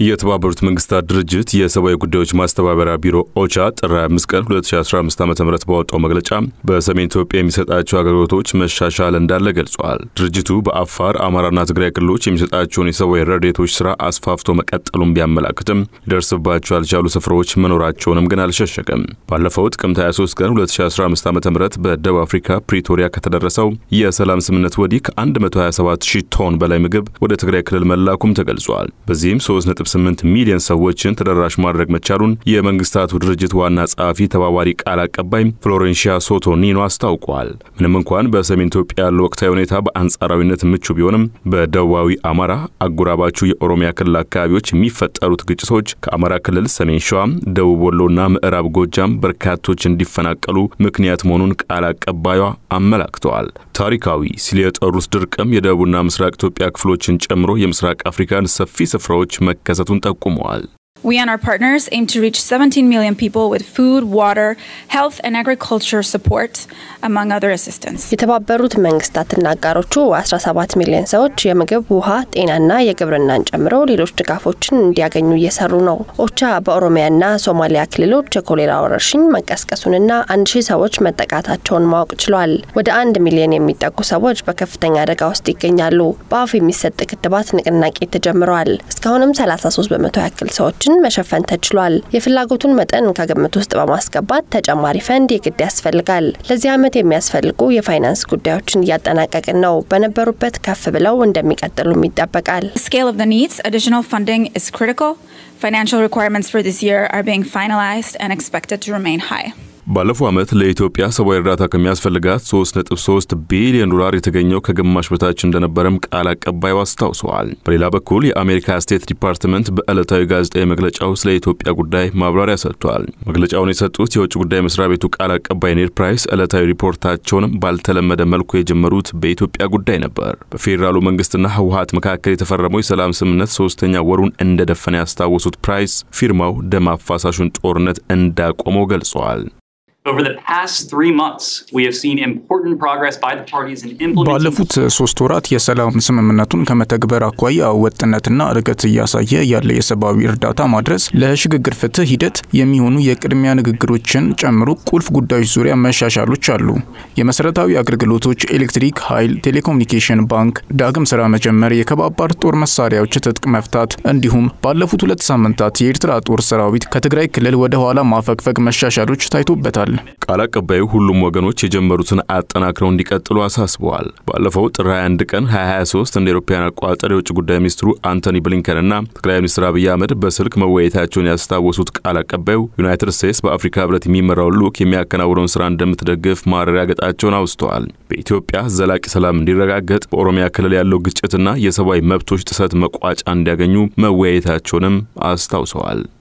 የተባበሩት መንግስታት ድርጅት የሰብአዊ ጉዳዮች ማስተባበሪያ ቢሮ ኦቻ ጥር 25 ቀን 2015 ዓ ም ባወጣው መግለጫ በሰሜን ኢትዮጵያ የሚሰጣቸው አገልግሎቶች መሻሻል እንዳለ ገልጿል። ድርጅቱ በአፋር አማራና ትግራይ ክልሎች የሚሰጣቸውን የሰብአዊ ረድኤቶች ስራ አስፋፍቶ መቀጠሉን ቢያመላክትም ሊደርስባቸው ያልቻሉ ስፍራዎች መኖራቸውንም ግን አልሸሸገም። ባለፈው ጥቅምት 23 ቀን 2015 ዓ ም በደቡብ አፍሪካ ፕሪቶሪያ ከተደረሰው የሰላም ስምምነት ወዲህ ከ127 ሺህ ቶን በላይ ምግብ ወደ ትግራይ ክልል መላኩም ተገልጿል። በዚህም 3 8 ሚሊዮን ሰዎችን ተደራሽ ማድረግ መቻሉን የመንግስታቱ ድርጅት ዋና ጸሐፊ ተባባሪ ቃል አቀባይ ፍሎሬንሺያ ሶቶ ኒኖ አስታውቋል። ምንም እንኳን በሰሜን ኢትዮጵያ ያለው ወቅታዊ ሁኔታ በአንጻራዊነት ምቹ ቢሆንም በደቡባዊ አማራ፣ አጎራባቹ የኦሮሚያ ክልል አካባቢዎች የሚፈጠሩት ግጭቶች ከአማራ ክልል ሰሜን ሸዋ፣ ደቡብ ወሎና ምዕራብ ጎጃም በርካቶች እንዲፈናቀሉ ምክንያት መሆኑን ቃል አቀባዩዋ አመላክተዋል። ታሪካዊ ሲል የጠሩት ድርቅም የደቡብና ምስራቅ ኢትዮጵያ ክፍሎችን ጨምሮ የምስራቅ አፍሪካን ሰፊ ስፍራዎች መከሰቱን ጠቁመዋል። We and our partners aim to reach 17 million people with food, water, health and agriculture support, among other assistance. የተባበሩት መንግስታትና አጋሮቹ 17 ሚሊዮን ሰዎች የምግብ፣ ውሃ፣ ጤናና የግብርናን ጨምሮ ሌሎች ድጋፎችን እንዲያገኙ እየሰሩ ነው። ኦቻ በኦሮሚያና ሶማሊያ ክልሎች የኮሌራ ወረርሽኝ መቀስቀሱንና አንድ ሺህ ሰዎች መጠቃታቸውን ማወቅ ችሏል። ወደ አንድ ሚሊዮን የሚጠጉ ሰዎች በከፍተኛ አደጋ ውስጥ ይገኛሉ። በአፍ የሚሰጥ ክትባት ንቅናቄ ተጀምረዋል። እስካሁንም 33 በመቶ ያክል ሰዎችን መሸፈን ተችሏል። የፍላጎቱን መጠን ከግምት ውስጥ በማስገባት ተጨማሪ ፈንድ የግድ ያስፈልጋል። ለዚህ ዓመት የሚያስፈልጉ የፋይናንስ ጉዳዮችን እያጠናቀቅን ነው። በነበሩበት ከፍ ብለው እንደሚቀጥሉም ይጠበቃል። The scale of the needs, additional funding is critical. Financial requirements for this year are being finalized and expected to remain high. ባለፈው ዓመት ለኢትዮጵያ ሰብአዊ እርዳታ ከሚያስፈልጋት 3.3 ቢሊዮን ዶላር የተገኘው ከግማሽ በታች እንደነበረም ቃል አቀባዩ አስታውሰዋል። በሌላ በኩል የአሜሪካ ስቴት ዲፓርትመንት በዕለታዊ ጋዜጣዊ መግለጫው ስለ ኢትዮጵያ ጉዳይ ማብራሪያ ሰጥቷል። መግለጫውን የሰጡት የውጭ ጉዳይ መስሪያ ቤቱ ቃል አቀባይ ኔድ ፕራይስ ዕለታዊ ሪፖርታቸውንም ባልተለመደ መልኩ የጀመሩት በኢትዮጵያ ጉዳይ ነበር። በፌዴራሉ መንግስትና ህወሀት መካከል የተፈረመው የሰላም ስምምነት ሶስተኛ ወሩን እንደደፈነ ያስታወሱት ፕራይስ ፊርማው ደም አፋሳሹን ጦርነት እንዳቆመው ገልጸዋል። Over the past three months, we have seen important progress by the parties in implementing. ባለፉት ሶስት ወራት የሰላም ስምምነቱን ከመተግበር አኳያ ወጥነትና እድገት እያሳየ ያለ የሰብአዊ እርዳታ ማድረስ ለሽግግር ፍትህ ሂደት የሚሆኑ የቅድሚያ ንግግሮችን ጨምሮ ቁልፍ ጉዳዮች ዙሪያ መሻሻሎች አሉ። የመሰረታዊ አገልግሎቶች፣ ኤሌክትሪክ ኃይል፣ ቴሌኮሙኒኬሽን፣ ባንክ ዳግም ስራ መጀመር፣ የከባባድ ጦር መሳሪያዎች ትጥቅ መፍታት እንዲሁም ባለፉት ሁለት ሳምንታት የኤርትራ ጦር ሰራዊት ከትግራይ ክልል ወደ ኋላ ማፈግፈግ መሻሻሎች ታይቶበታል። ቃል አቀባዩ ሁሉም ወገኖች የጀመሩትን አጠናክረው እንዲቀጥሉ አሳስበዋል። ባለፈው ጥር 21 ቀን 2023 እንደ አውሮፓውያን አቆጣጠር የውጭ ጉዳይ ሚኒስትሩ አንቶኒ ብሊንከንና ጠቅላይ ሚኒስትር አብይ አህመድ በስልክ መወያየታቸውን ያስታወሱት ቃል አቀባዩ ዩናይትድ ስቴትስ በአፍሪካ ህብረት የሚመራውን ልዑክ የሚያከናውነውን ስራ እንደምትደግፍ ማረጋገጣቸውን አውስተዋል። በኢትዮጵያ ዘላቂ ሰላም እንዲረጋገጥ በኦሮሚያ ክልል ያለው ግጭትና የሰብአዊ መብቶች ጥሰት መቋጫ እንዲያገኙ መወያየታቸውንም አስታውሰዋል።